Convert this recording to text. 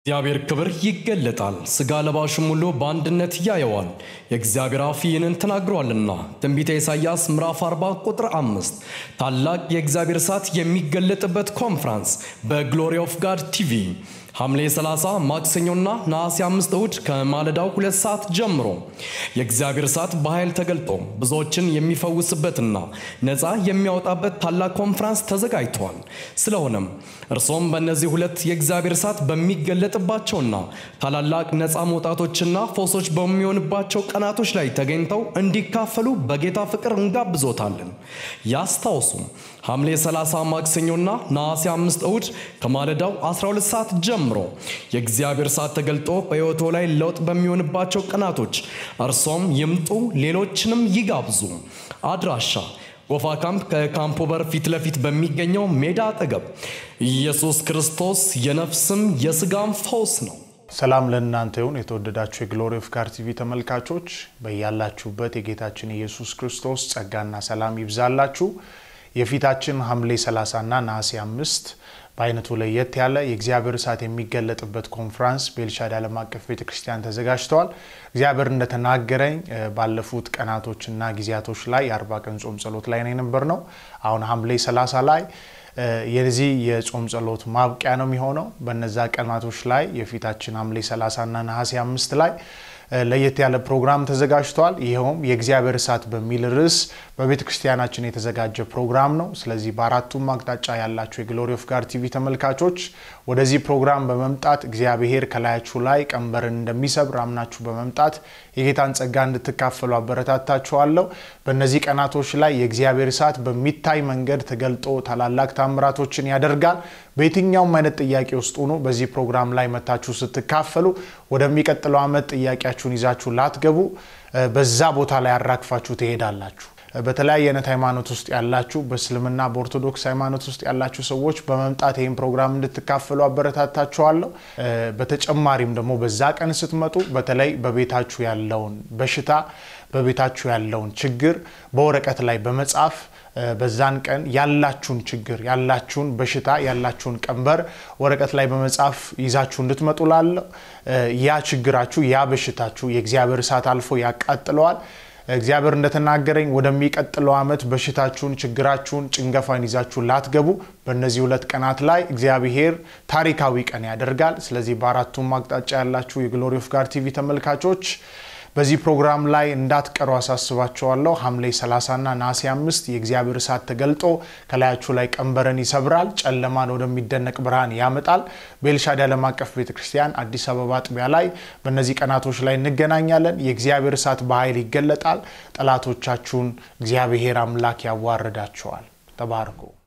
እግዚአብሔር ክብር ይገለጣል፣ ሥጋ ለባሹም ሁሉ በአንድነት ያየዋል። የእግዚአብሔር አፍ ይህንን ተናግሯልና። ትንቢተ ኢሳይያስ ምዕራፍ 40 ቁጥር አምስት ታላቅ የእግዚአብሔር እሳት የሚገለጥበት ኮንፍራንስ በግሎሪ ኦፍ ጋድ ቲቪ ሐምሌ 30 ማክሰኞና ነሐሴ 5 እሁድ ከማለዳው ሁለት ሰዓት ጀምሮ የእግዚአብሔር እሳት በኃይል ተገልጦ ብዙዎችን የሚፈውስበትና ነፃ የሚያወጣበት ታላቅ ኮንፍራንስ ተዘጋጅቷል። ስለሆነም እርሶም በእነዚህ ሁለት የእግዚአብሔር እሳት በሚገለጥባቸውና ታላላቅ ነፃ መውጣቶችና ፈውሶች በሚሆንባቸው ቀናቶች ላይ ተገኝተው እንዲካፈሉ በጌታ ፍቅር እንጋብዞታለን። ያስታውሱም ሐምሌ 30 ማክሰኞና ነሐሴ 5 እሁድ ከማለዳው 12 ሰዓት ጀምሮ የእግዚአብሔር እሳት ተገልጦ በሕይወቶ ላይ ለውጥ በሚሆንባቸው ቀናቶች እርሶም ይምጡ፣ ሌሎችንም ይጋብዙ። አድራሻ ጎፋ ካምፕ ከካምፖ በር ፊት ለፊት በሚገኘው ሜዳ አጠገብ። ኢየሱስ ክርስቶስ የነፍስም የሥጋም ፈውስ ነው። ሰላም ለእናንተ ይሁን። የተወደዳችሁ የግሎሪ ኦፍ ጋድ ቲቪ ተመልካቾች በያላችሁበት የጌታችን ኢየሱስ ክርስቶስ ጸጋና ሰላም ይብዛላችሁ። የፊታችን ሐምሌ 30 እና ነሐሴ አምስት በአይነቱ ለየት ያለ የእግዚአብሔር እሳት የሚገለጥበት ኮንፍራንስ በኤልሻዳይ ዓለም አቀፍ ቤተ ክርስቲያን ተዘጋጅተዋል። እግዚአብሔር እንደተናገረኝ ባለፉት ቀናቶችና ጊዜያቶች ላይ የአርባ ቀን ጾም ጸሎት ላይ ነው የነበር ነው። አሁን ሐምሌ 30 ላይ የዚህ የጾም ጸሎት ማብቂያ ነው የሚሆነው። በነዛ ቀናቶች ላይ የፊታችን ሐምሌ 30 እና ነሐሴ አምስት ላይ ለየት ያለ ፕሮግራም ተዘጋጅቷል። ይኸውም የእግዚአብሔር እሳት በሚል ርዕስ በቤተ ክርስቲያናችን የተዘጋጀ ፕሮግራም ነው። ስለዚህ በአራቱም አቅጣጫ ያላችሁ የግሎሪ ኦፍ ጋድ ቲቪ ተመልካቾች ወደዚህ ፕሮግራም በመምጣት እግዚአብሔር ከላያችሁ ላይ ቀንበርን እንደሚሰብር አምናችሁ በመምጣት የጌታን ጸጋ እንድትካፈሉ አበረታታችኋለሁ። በእነዚህ ቀናቶች ላይ የእግዚአብሔር እሳት በሚታይ መንገድ ተገልጦ ታላላቅ ታምራቶችን ያደርጋል። በየትኛውም አይነት ጥያቄ ውስጥ ሆኖ በዚህ ፕሮግራም ላይ መታችሁ ስትካፈሉ ወደሚቀጥለው ዓመት ጥያቄያችሁን ይዛችሁ ላትገቡ በዛ ቦታ ላይ አራግፋችሁ ትሄዳላችሁ። በተለያየ አይነት ሃይማኖት ውስጥ ያላችሁ በእስልምና በኦርቶዶክስ ሃይማኖት ውስጥ ያላችሁ ሰዎች በመምጣት ይህን ፕሮግራም እንድትካፈሉ አበረታታችኋለሁ። በተጨማሪም ደግሞ በዛ ቀን ስትመጡ በተለይ በቤታችሁ ያለውን በሽታ በቤታችሁ ያለውን ችግር በወረቀት ላይ በመጻፍ በዛን ቀን ያላችሁን ችግር ያላችሁን በሽታ ያላችሁን ቀንበር ወረቀት ላይ በመጻፍ ይዛችሁ እንድትመጡ ላለው ያ ችግራችሁ ያ በሽታችሁ የእግዚአብሔር እሳት አልፎ ያቃጥለዋል። እግዚአብሔር እንደተናገረኝ ወደሚቀጥለው ዓመት በሽታችሁን፣ ችግራችሁን፣ ጭንገፋን ይዛችሁ ላትገቡ በእነዚህ ሁለት ቀናት ላይ እግዚአብሔር ታሪካዊ ቀን ያደርጋል። ስለዚህ በአራቱም አቅጣጫ ያላችሁ የግሎሪ ኦፍ ጋድ ቲቪ ተመልካቾች በዚህ ፕሮግራም ላይ እንዳትቀሩ አሳስባቸዋለሁ። ሐምሌ 30 እና ነሐሴ አምስት የእግዚአብሔር እሳት ተገልጦ ከላያችሁ ላይ ቀንበርን ይሰብራል፣ ጨለማን ወደሚደነቅ ብርሃን ያመጣል። በኤልሻዳይ ዓለም አቀፍ ቤተ ክርስቲያን አዲስ አበባ አጥቢያ ላይ በእነዚህ ቀናቶች ላይ እንገናኛለን። የእግዚአብሔር እሳት በኃይል ይገለጣል። ጠላቶቻችሁን እግዚአብሔር አምላክ ያዋርዳቸዋል። ተባርኩ።